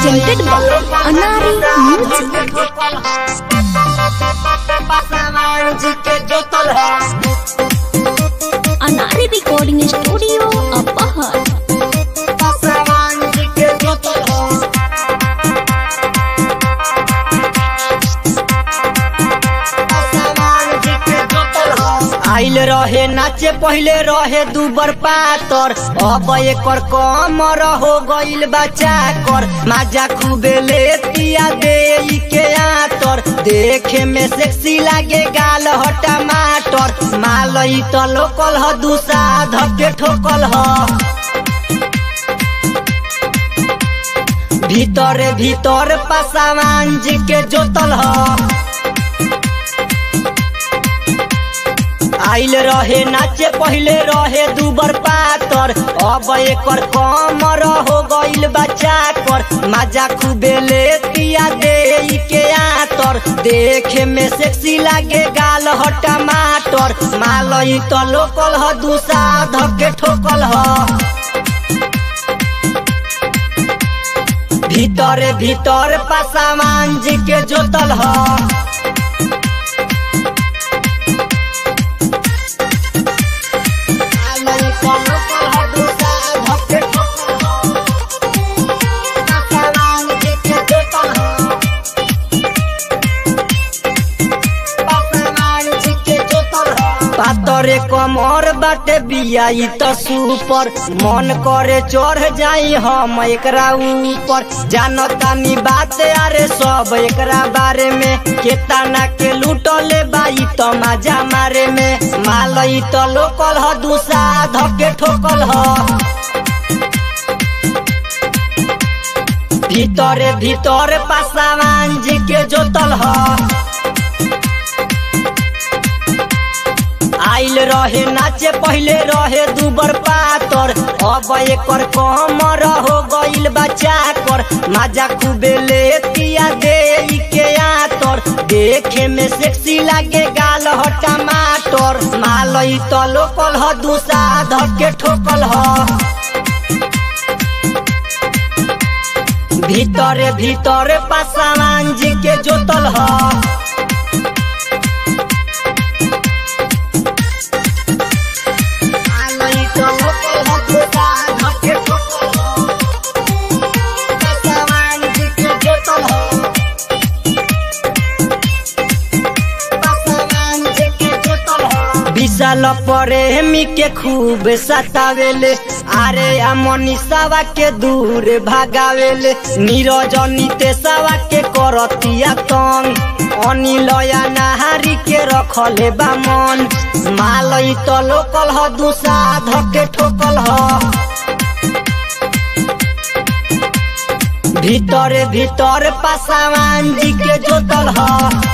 presented by Anari Music. Anari Recording Studio, Apahar. आइल रहे नाचे पहले रहे दूबर पातर अब एकर कमर हो गइल बचा कर माजा खूबे लेतिया दे के आतर देखे में सेक्सी लागे गाल ह टमाटर मालई त लोकल ह दूसरा धके ठोकल ह भीतर भीतर पासावान जी के जोतल ह आइल रहे नाचे पहले रहे दूबर पातर अब एकर कमर हो गइल बचा कर माजा खूबे लेतिया दे के आतर देखे में सेक्सी लागे गाल ह टमाटर मालई त लोकल ह दूसरा धके ठोकल ह भीतर भीतर पासावान जी के जोतल ह पातरे कमर बाटे बियाई त सुपर मन करे चढ़ जाई हम एकरा ऊपर जानतानी बात अरे सब एकरा बारे में केतना के लूटले बाई त मजा मारे में मालई त लोकल ह दूसरा धके ठोकल ह भीतर भीतर पासावान जी के जोतल ह आइल रहे नाचे पहले रहे दूबर पातर अब एकर कमर हो गइल बचा कर माजा खूबे लेतिया दे के आतर देखे में सेक्सी लागे गाल ह टमाटर मालई त लोकल ह दूसरा धके ठोकल ह भीतर भीतर पासावान जी के जोतल ह विशाल प्रेमी के खूब सतावेले अरे अमनीसावा के दूर भागावेले नीरज नितेशवा के करतिया तंग अनिलया नहारी के रखले बा मन मालई त लोकल ह दूसरा धके ठोकल ह भीतर भीतर पासावान जी के जोतल ह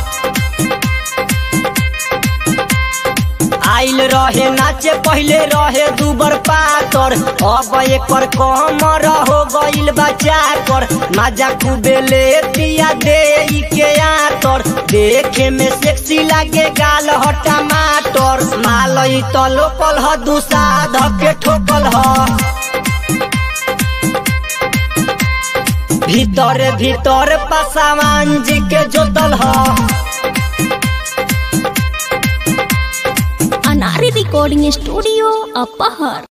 आइल रहे नाचे पहले रहे दूबर पातर अब एकर कमर हो गइल बचा कर माजा खूबे लेतिया दे के आतर देखे में सेक्सी लागे गाल ह टमाटर मालई त लोकल ह दूसरा धके ठोकल ह भीतर भीतर पासावान जी के जोतल ह Anari Recording Studio, Apahar.